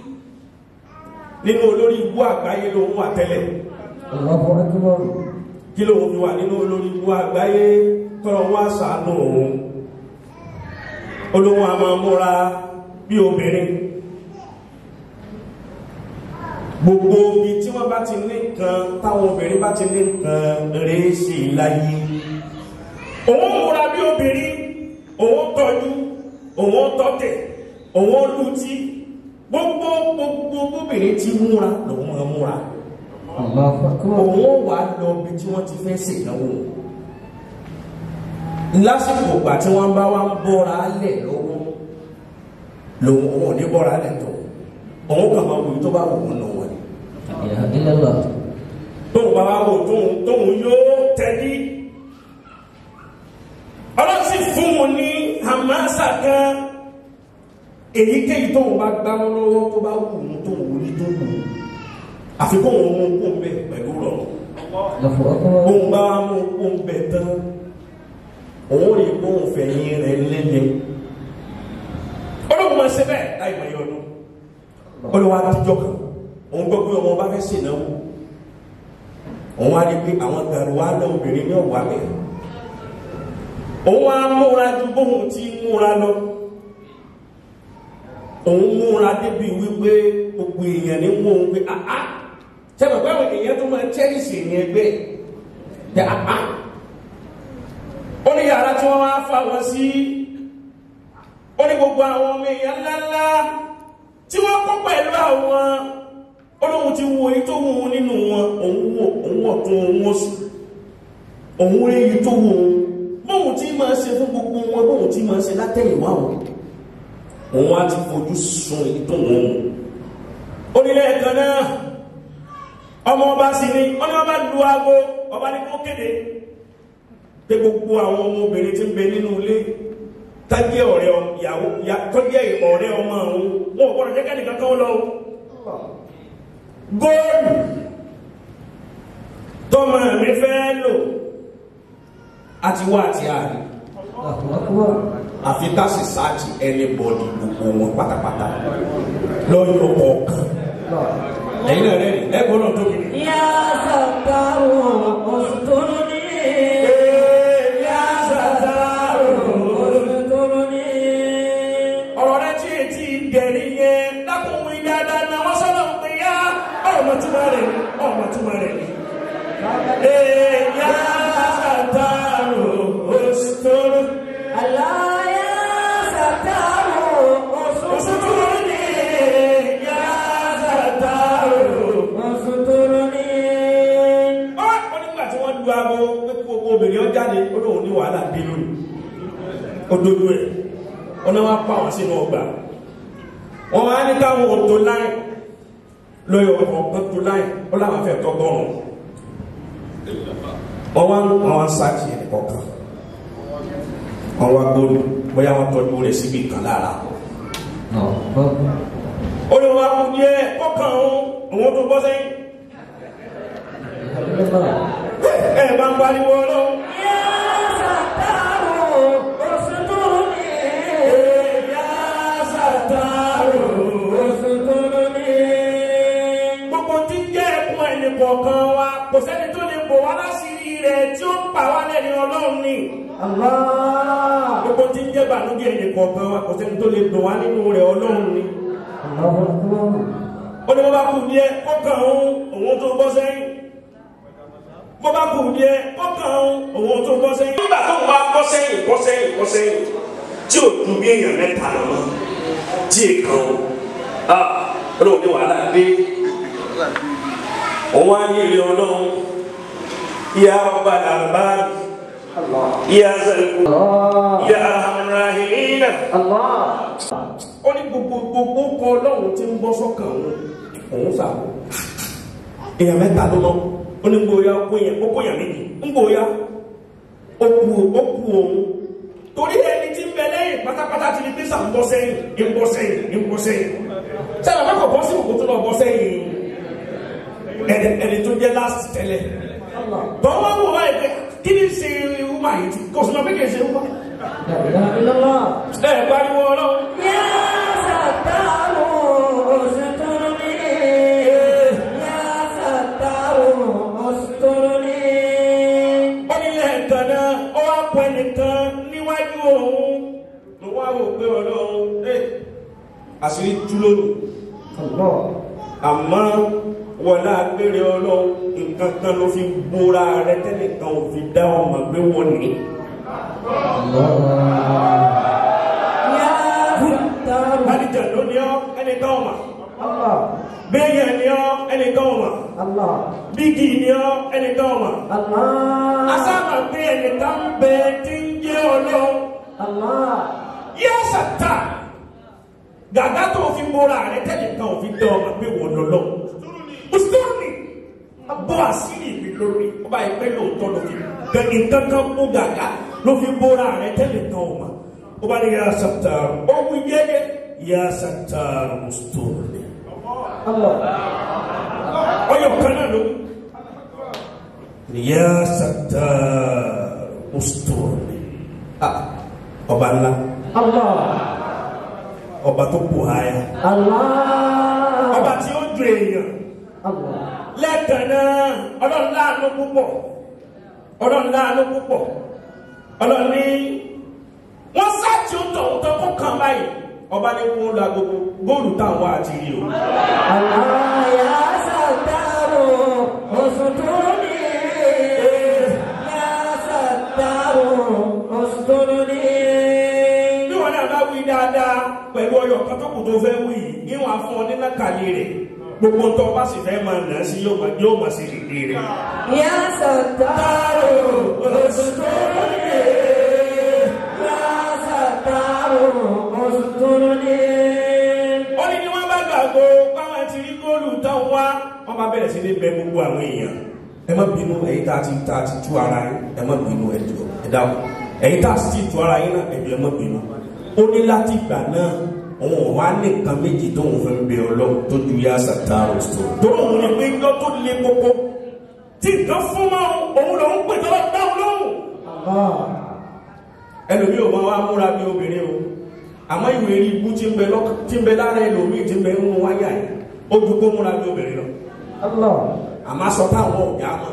nínú olórí ibú àgbáyé ló ń wà tẹ́lẹ̀ الله أكبر kí ló ń fi wà nínú olórí ibú àgbáyé tọrọ wá ṣàánú òun olówó a máa múra bí obìnrin gbogbo ibi tí wọ́n bá ti ní nǹkan táwọn obìnrin bá ti ní nǹkan rèé sí i láyé òun múra bí obìnrin òun tọ́jú òun tọ́tẹ̀ òun lùtí gbogbo gbogbo obìnrin ti múra lòun máa múra الله أكبر òun wà lọ bí tí wọ́n ti fẹ́ ṣèdánwò lásìkò ìgbà tí wọ́n bá wá ń bọ́ra lẹ̀ lọ́wọ́ lòun òun ò ní bọ́ra lẹ̀ tó òun kàn máa wòye tó bá wù ú nù wọ́n ni لا إله إلا الله tóun bá wá wò tóun tóun yóò tẹ́lí ọlọ́sì fún wọn ní hamasa kan èyíkéyìí tóun bá gbámú lọ́wọ́ tó bá wù ú tóun wò ní tó wù ú àfikún òun mú kó ń bẹ pẹ̀lú rọrùn الله أكبر bóun bá mú kó ń bẹ tán òun rí bóun fẹ̀yìn rẹ̀ lẹ́lẹ̀ olóhùn máa ṣe bẹ́ẹ̀ láì mọ̀ yọ ọdún olówó àtijọ́ kan òun gbọ́ pé ọmọ bá fẹ́ ṣènáwó òun á rí pé àwọn gàrúwá náà obìnrin ní ọ̀wá bẹ̀ òun á múra ju bóun ti múra lọ òun múra débi wípé gbogbo èèyàn ní wọ́n ń pé àá tẹ́lẹ̀ pé àwọn èèyàn tó máa chẹ́rìsì ní ẹgbẹ́ tẹ àá ó ní yàrá tí wọ́n wá fà wọ́n sí ó ní gbogbo àwọn ọmọ èèyàn ńláńlá tí wọ́n kó pẹ̀lú àwọn olóhun ti wo èyí tó wù ú nínú wọn òun wò òun ọ̀tún òun òsì òun rí èyí tó wù ú bóun tí máa ṣe fún gbogbo wọn bóun tí máa ṣe látẹ̀yìnwá wọn òun á ti fojú sun èyí tó wù ú onílé ẹ̀kan náà ọmọ ọba sì ni wọ́n ní wọ́n bá lu aago ọba ní kó kéde pé gbogbo àwọn ọmọbìnrin tí ń bẹ nínú ilé tájẹ́ ọ̀rẹ́ ọ- ìyàwó ya- tọ́jẹ́ ọ̀rẹ́ ọmọ àwọn wọn ò gbọ́dọ̀ jẹ́kẹ́ nìkan kan lọ góòlù tọ́mọ mi fẹ́ lò àti wá àti àárín الله أكبر àfi tásì sáàtì ẹni bọ̀dì gbogbo wọn pátápátá lọ́yọ̀ kọ̀ọ̀kan ẹ̀yin náà rẹ̀ ẹ̀gbọ́n náà tóbi ní. يا ستار استرني يا ستار استرني ọ̀rọ̀ rẹ tí etí gẹ̀rí yẹn lákùnrin dáadáa náà wọ́n sọ́nà ń pè yá ọmọ túmọ̀ rẹ̀ ni ọmọ túmọ̀ rẹ̀ ni. Ee, yá sàtàrò òsítọ́rọ̀ الله يا ستار òsítọ́rọ̀ ni yá sàtàrò. استرني Ó wá nígbà tí wọ́n lu aago pé kí gbogbo obìnrin ó jáde ó lóun ní wàhálà bí lónìí. Ó dojú ẹ̀ wọ́n náà wá pa wọ́n sínú ọgbà. Wọ́n wá ní káwọn òtò láì lọ́yọ̀ ọ̀pọ̀ tó láì ó láwọn fẹ́ tọ́gbọ́rùn. Wọ́n wá wọ́n wá sáàkì ẹ̀ kọ̀ọ̀kan. Wọ́n wá gbóòlù bóyá wọ́n tọ́jú rẹ̀ síbi kan lára. الله أكبر Ó ní wọ́n á kú díẹ̀ kọ́kàn òun òun tó bọ́ sẹ́yìn الله ẹ bá ń pariwo ọlọ́run. gbogbo tí ń jẹ́ ẹkún ẹnì kọ̀ọ̀kan wa kò sẹ́ni tó lè bò wá láṣìírí rẹ̀ tí ó pa wá lẹ́ni ọlọ́run ni. gbogbo tí ń jẹ́ bànújẹ́ ẹnì kọ̀ọ̀kan wa kò sẹ́ni tó lè dùn wá nínú rẹ̀ ọlọ́run ni. ó ní bó bá kù díẹ̀ ó kàn òun òun tó bọ́ sẹ́yìn. bó bá kù díẹ̀ ó kàn òun òun tó bọ́ sẹ́yìn. nígbà tó ń bá bọ́ sẹ́yìn bọ́ sẹ́yìn bọ́ sẹ́yìn tí ò dùn bí èèyàn mẹ́ta lọ tí èèkàn o. ah olóògbé wàhálà dé òun á ní ilé ọlọ́run ya ọba làbáàbí ya zaliku ya arahamurahimina ó ní gbogbo gbogbo kọ ọlọ́run tí ń bọ́ sọ́kàn òun òun sàbò èèyàn mẹ́ta ló lọ ó ní gbòòyà ó kóyàn ó kóyàn méjì ń gbòòyà ó kú ó kú òun torí ẹni tí ń bẹ lẹ́yìn pátápátá ti di písà ń bọ́ sẹ́yìn ń bọ́ sẹ́yìn ń bọ́ sẹ́yìn sábà má kọ̀ bọ́ sí òkú tó lọ bọ́ sẹ́yìn ẹni ẹni tó jẹ́ láti tẹ́lẹ̀ tọ́wọ́ wò wáyé pé kí ni ṣe wúmà yìí tí kò sọ́nà pé kì í ṣe wúmà لا إله إلا الله ẹ pariwo ọlọ́run ó nílẹ̀ ẹ̀kan náà ó wá pọ̀ ẹnìkan níwájú òun ló wá wò pé ọlọ́run ẹ àṣírí tú lónìí الله àmọ́ wọlé agbére ọlọ́run nǹkan kan ló fi gbóra rẹ tẹ́lẹ̀ kan ò fi dá ọmọ gbé wọn ní. Bálíjà ló ní ọ ẹni kan ọmọ. الله Béèyàn ní ọ ẹni kan ọmọ. الله Bígì ní ọ ẹni kan ọmọ. الله Asáàmà pé ẹni kan bẹ tí ń jẹ́ ọlọ́run. الله Yá sàtà. Gàgá tó fi gbóra rẹ tẹ́lẹ̀ kan ò fi dá ọmọ gbé wọn lọ́lọ́. Mùsùlùmí. Bọ́ àṣírí mi lórí. Ó bá yẹ pé lóòótọ́ ló fi gẹ̀gì kankan mú gàgá ló fi gbóra rẹ tẹ́lẹ̀ kan ọmọ. Ó bá ní yá sàtà. Ó wí yẹ́yẹ́. Yá sàtà mùsùlùmí. الله ọyọ kan náà ló ya sata mustori ah ọba ńlá الله ọba tó kù háyà الله ọba tí ó ju èèyàn الله lẹ́ẹ̀kan náà ọlọ́run láàánú púpọ̀ ọlọ́run láàánú púpọ̀ ọlọ́run ní wọ́n sáàtì ó tọ̀ ọ́tọ́ kó kàn báyìí ọba ní kó la gbogbo góòlù táwọn àti rí o Allah ya sataru usturni ya sataru usturni bí wọn náà bá wí dáadáa pẹ̀lú ọyọ kan tó kù tó fẹ́ wí yìí níwọ̀n afún ọ nínú kàlí rẹ̀ gbogbo tó bá sì fẹ́ máa nà á sí yóò máa yóò máa ṣe dìde rẹ̀. ya sataru usturni ya sataru usturni ó ní ní wọ́n bá gbàgbọ́ báwọn ti rí góòlù táwọn wá wọ́n bá bẹ̀rẹ̀ sí ní bẹ gbogbo àwọn èèyàn ẹ má bínú ẹ̀yin tá a ti tá a ti tú ara yín ẹ má bínú ẹ jọ̀ọ́ ẹ dáhùn ẹ̀yin tá a sì ti tú ara yín náà ẹ jọ̀ọ́ ẹ má bínú ó ní láti ìgbà náà òun ò wá ní nǹkan méjì tóun fẹ́ bẹ ọlọ́run tó ju yá sàtàrò sọ. tó òun ní pé ńlọ tó le koko tí nǹkan fún mọ́ òun lòún pè tó bá dáhùn lóhùn الله ẹlòmí ò máa wá múra bí obìnrin o àmọ́ ìwé rí ibú tí ń bẹ lọ́kàn tí ń bẹ lára ẹlòmíì tí ń bẹ nínú wáyà yìí ó ju kó múra bí obìnrin lọ الله àmọ́ aṣọ táwọn ọ̀gá mọ́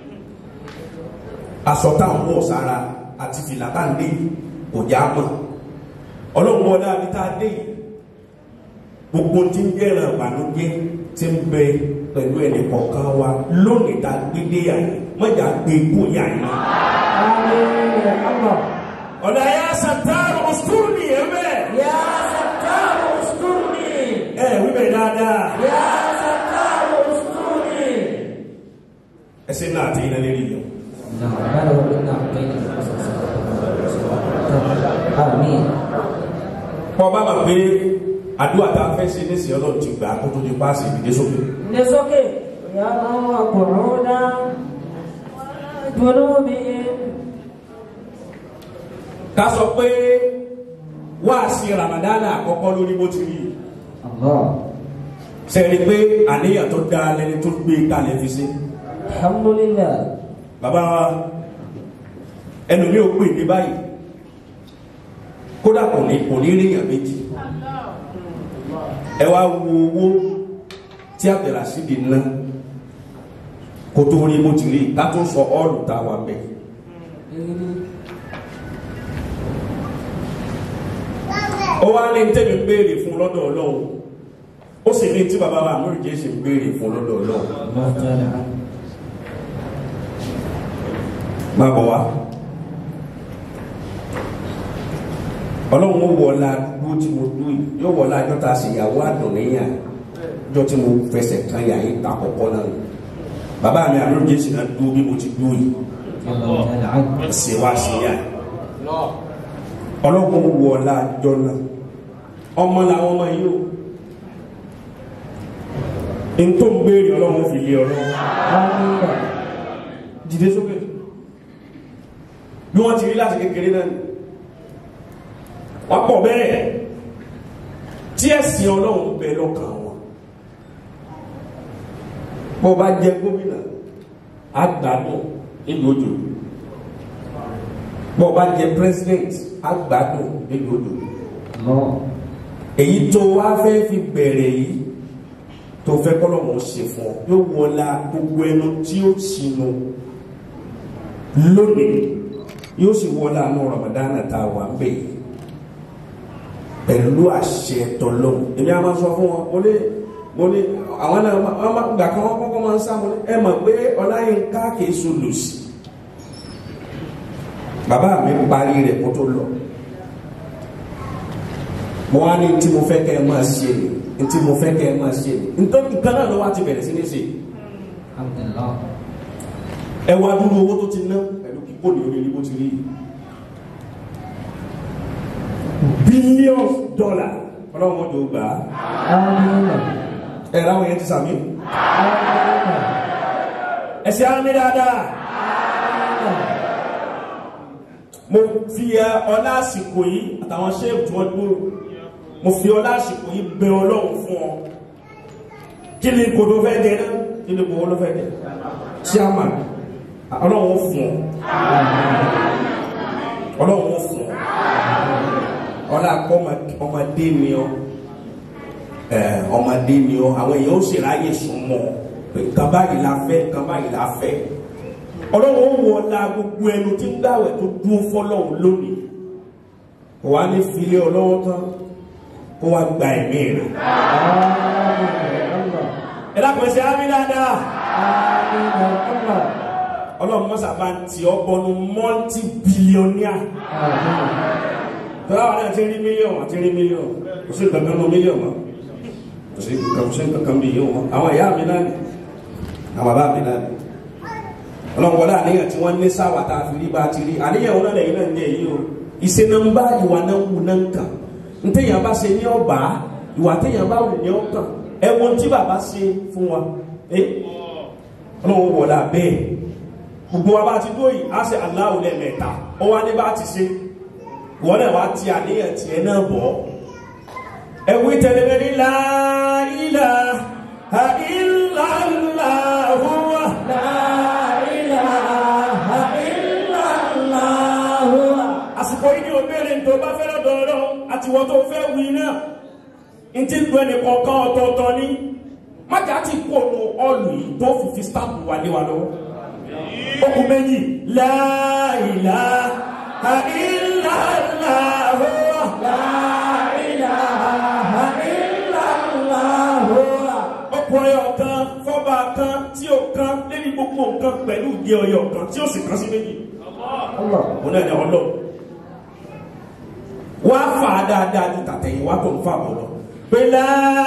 aṣọ táwọn ọ̀ sára àti fìlà tá à ń dé yìí kò já mọ́ ọlọ́run wọlé àbí tá a dé yìí gbogbo tí ń jẹ́ràn ìbànújẹ́ tí ń bẹ pẹ̀lú ẹnì kọ̀ọ̀kan wa lónìí tá a gbé dé yà yìí mọ̀jà gbé kú yà yìí. آمين يا الله ọ̀dà yà sàtàrù ọ̀sùkúrù nìyẹn bẹ́ẹ̀. ya sataru usturni ẹ wíbẹ̀ dáadáa ya sataru usturni ẹsẹ̀ náà àti iná lérí yẹn. نعم هذا هو الإنعام بين آمين kọ́ bá bà pé àdúrà tá a fẹ́ ṣe ní ìsìn ọlọ́run ti gbà kó tó di páàsì ìdílé sókè. نسوكي يا قعودا جنوبهم ká sọ pé wáàsí ramadana àkọ́kọ́ lórí bó ti rí الله sẹ́ni pé àníyàn tó dáa lẹni tó gbé kalẹ̀ fi sí Alhamdulillah. bàbá wa ẹlòmí ò pè ní báyìí kódà kò ní kò ní ríyàn méjì ẹ wá wo owó tí Abdulrasheed ná kó tó rí bó ti rí ká tó sọ ọ́ọ̀lù tá a wà bẹ́ẹ̀. ó wá ní tẹ́mi béèrè fún lọ́dọ̀ ọlọ́run ó sì ní tí bàbá wa àmúrì jẹ́ ṣe béèrè fún lọ́dọ̀ ọlọ́run Allah Ta'ala. má bọ̀ wá ọlọ́run ó wọlá dúró tí mo dúró yìí yóò wọlá ajọ́ ta sì yàwó àdùnníyà ọjọ́ tí mo fẹsẹ̀ kan yà yín ta kọ̀kọ́ náà nù bàbá mi àmúrì jẹ́ sì náà dúró bí mo ti dúró yìí Allah Ta'ala. ṣe wá sí yá ọlọ́run ó wọlá ajọ́ náà ọmọ làwọn ọmọ yìí o n tó ń béèrè ọlọ́run fi lé ọlọ́run Amina. dìde sókè bí wọ́n ti rí láti kékeré náà ni wọ́n pọ̀ bẹ́ẹ̀ tí ẹ̀sìn ọlọ́run bẹ lọ́kàn wọn bó bá jẹ gómìnà àgbàdo nílùú òjò bó bá jẹ president àgbàdo nílùú òjò Allah. èyí tó wá fẹ́ fi bẹ̀rẹ̀ yìí tó fẹ́ kọ́lọ́mù ṣe fún ọ yóò wọlá gbogbo ẹnu tí ó sinú lónìí yóò sì wọlá àánú Ramadan tá a wà ń bẹ̀ yìí pẹ̀lú àṣẹ tọ́lọ́mù èmi a máa sọ fún wọn mo ní mo ní àwọn náà wọ́n máa gbà kan wọ́n kọ́kọ́ máa ń sá mo ní ẹ mọ̀ pé Ọláyínká kìí so lòsì bàbá mi parí rẹ̀ kó tó lọ mo wá ní tí mo fẹ́ kẹ́ ẹ máa ṣe ni tí mo fẹ́ kẹ́ ẹ máa ṣe ni nítorí nǹkan náà ló wá ti bẹ̀rẹ̀ sí ní ṣe Alhamdulillah. ẹ wá dúró owó tó ti ná pẹ̀lú kíkó ní orí bó ti rí billions dollar ọlọ́run mọ́jọ gbà á Amina. ẹ láwọn yẹn ti sàmì Amina. ẹ ṣe á mi dáadáa mo fi ẹ ọlá àsìkò yìí àtàwọn ṣéèkù tí wọ́n dúró mo fi ọlá àsìkò yìí bẹ ọlọ́run fún ọ kí ni kò tó fẹ́ jẹ náà kí ni kò wọ́n ló fẹ́ jẹ chairman ọlọ́run ó fún ọ ọlọ́run ó fún ọ ọlá kọ́ ọmọdé ni ọ ẹ ọmọdé ni ọ àwọn èèyàn ó sì ráyè súnmọ́ pé nǹkan báyìí la fẹ́ nǹkan báyìí la fẹ́ ọlọ́run ó wọ ọ̀la gbogbo ẹnu tí ń gbàwẹ̀ tó dúró fọlọ́run lónìí kò wá ní filé ọlọ́wọ́ tán kó wá gba ẹ̀mí rẹ̀ Amina. ẹ dákun ẹsẹ̀ ámì dáadáa Amina. Allah. ọlọ́run mọ́sà bá ń tì ọ́ bọnu mọ́ntì bílíọ̀nìà Amina. tọ́lá wà náà ti rí mílíọ̀nù àti rí mílíọ̀nù kò sí kankan nù mílíọ̀nù mọ́ kò sí kankan kò sí kankan bí yóò mọ́ àwọn ìyá mi náà ni àwọn bàbá mi náà ni ọlọ́run wọlé àníyàn tí wọ́n ní sáwà tá a fi rí bá a ti rí àníyàn wọn náà lẹ́yìn náà ń jẹ́ yìí o ìṣe náà ń bá ìwà náà wù náà ń kàn ntẹ̀yàn bá ṣe ní ọ̀bá ìwà tẹ̀yàn bá wù ní ọ̀kàn ẹ wo tí bàbá ṣe fún wa ẹ ọlọ́run wọlé abẹ́ gbogbo wa bá ti dó yìí á ṣe aláwọ̀ lẹ́ẹ̀mẹ́ta ó wá ní bá ti ṣe wọ́n náà wá ti àníyàn tiẹ̀ náà bọ̀ ẹ̀wí tẹ̀lé ní la ilaha illallah àsìkò yìí ni o béèrè tó bá fẹ́ lọ́dọ̀ ọ̀rọ̀ àti wọ́n tó fẹ́ wí náà n ti lu ẹnì kọ̀ọ̀kan ọ̀tọ̀ọ̀tọ̀ ni májà ti kó nu ọ̀lù yìí tó fi fi stamp wà lé wa lọ́wọ́ okùn méjì la ilaha illallah ọkùn ọyọ kan fọba kan tí ó kan lórí gbogbo nǹkan pẹ̀lú ìdí ọyọ kan tí ó sì kan sí méjì Allah. òun náà ni ọlọ́ wá fà á dáadáa ju tàtẹ̀yìn wá tó ń fà bọ̀ lọ. pé la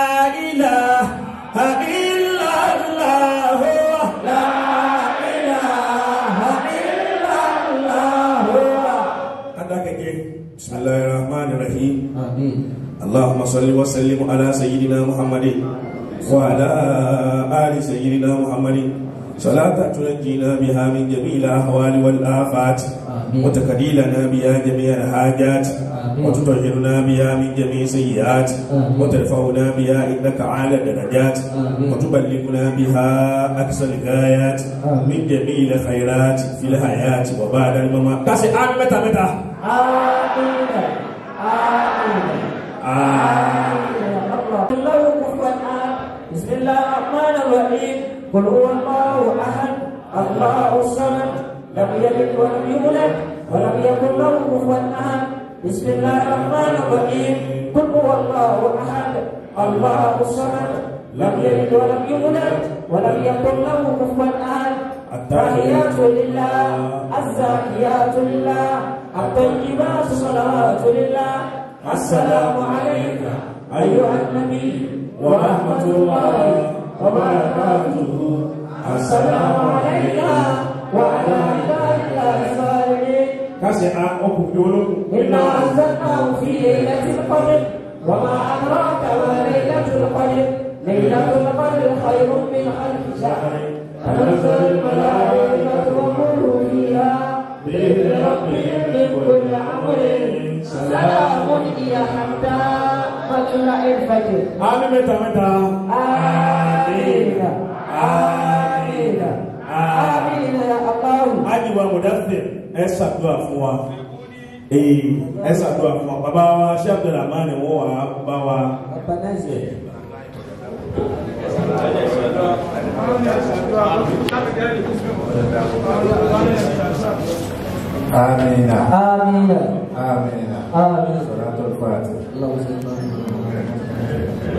ilaha illallah la ilaha illallah. adákẹ́jẹ́ bismillahir rahmanir rahim. Amin. اللهم صل وسلم على سيدنا محمد وعلى آل سيدنا محمد صلاة تنجينا بها من جميع الأهوال والآفات آمين. وتكدي لنا بها جميع الحاجات آمين. وتطهرنا بها من جميع سيئات آمين. وترفعنا بها إنك أعلى الدرجات آمين. وتبلغنا بها أقصى الغايات آمين. من جميع الخيرات في الحياة وبعد الممات كاسي آمين متى متى آمين آمين آمين الله كفوا أحد بسم الله الرحمن الرحيم قل هو الله أحد الله الصمد لم يلد ولم يولد ولم يكن له كفوا أحد بسم الله الرحمن الرحيم قل هو الله أحد الله الصمد لم يلد ولم يولد ولم يكن له كفوا أحد التحيات لله الزاكيات لله الطيبات صلوات لله السلام عليك أيها النبي ورحمة الله وبركاته السلام عليك وعلى عباد الله الصالحين كاسي آمين يولوك إنا أنزلناه في ليلة القدر وما أدراك ما ليلة القدر ليلة القدر خير من ألف شهر تنزل الملائكة والروح فيها بإذن ربهم من كل أمر سلام هي حتى مطلع الفجر آمين متى متى آمين آمين آمين يا الله ajiwa mudathir ẹ ṣàdúrà fún wa ee ẹ ṣàdúrà fún wa bàbá wa ṣé abdulrahman wọn wà bá wa آمين آمين آمين آمين صلاة الفاتحة اللهم صل على محمد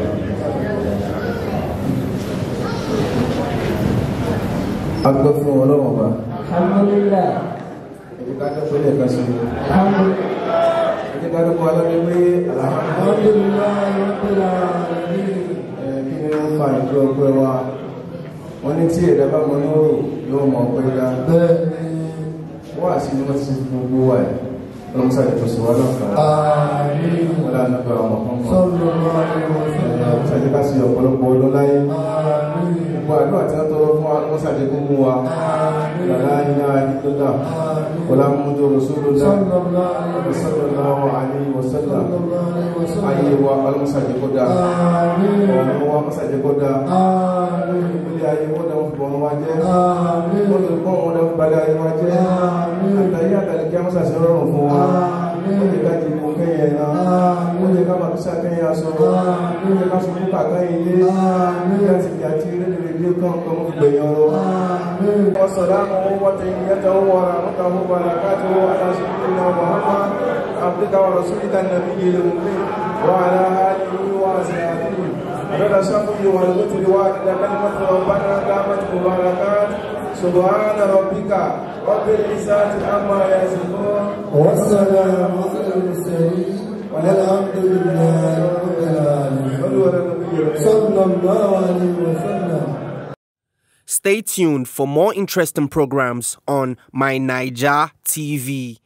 agbẹ́ fún ọlọ́wọ̀n bá الحمد لله ẹni ká tó pẹ́lẹ̀ kan sí الحمد لله ẹni ká tó kọ́ alábẹ́ pé الحمد لله رب العالمين kí ni ó fa ìjọ ọgbẹ́ wa wọ́n ní tí ẹ̀dá bá mọ lóró yóò mọ̀ pé dá wọ́n àti ní wọ́n ti fi gbogbo wa ẹ̀ lọ́mọ sáré tó sì wá lọ́kàn wọ́n dá nípa ọmọ kan mọ́ sáré ká sí ọ̀pọ̀lọpọ̀ ọdún láyé gbogbo àdúrà tí wọ́n tọrọ fún wa wọ́n sáré kó mú wa lọ́la iná ìdílọ́dà wọ́n lá mú tó rọ̀sọ́lọ́dà sallallahu alaihi wasallam ayé wa ọlọ́mọsàdé kó dá ọ̀rọ̀ wa mọ́sàdé kó dá ilé ayé wọ́n dáwọn fún ọmọ wa jẹ́ wọ́n tó kọ́ wọn dáwọn balẹ̀ ayé wa jẹ́ àtàyé àtàlẹ̀ kí a mọ́sàdé rọrùn fún wa wọ́n lè ká ti kó kẹ́yẹ náà wọ́n lè ká máa fi sàkẹ́yẹ aṣọ wọ́n lè ká sọkún kàkà ilé ní àti ìyá tí rédèrè dé kàn kọ́ mọ́ gbẹ̀yìn ọ̀rọ̀ wọ́n sọ̀rọ̀ àwọn owó tẹ̀yìn yẹta owó ara wọ́n ta owó ara káàtó aláṣẹ́kùnrin náà Muhammad عبدك ورسولك النبي الأمي وعلى آله وأصحابه على الشفع والوتر وعلى كلمة ربنا دامت مباركات سبحان ربك رب العزة عما يصفون والسلام على المرسلين والحمد لله رب العالمين صلوا على النبي الكريم صلى الله عليه وسلم Stay tuned for more interesting programs on My Niger TV.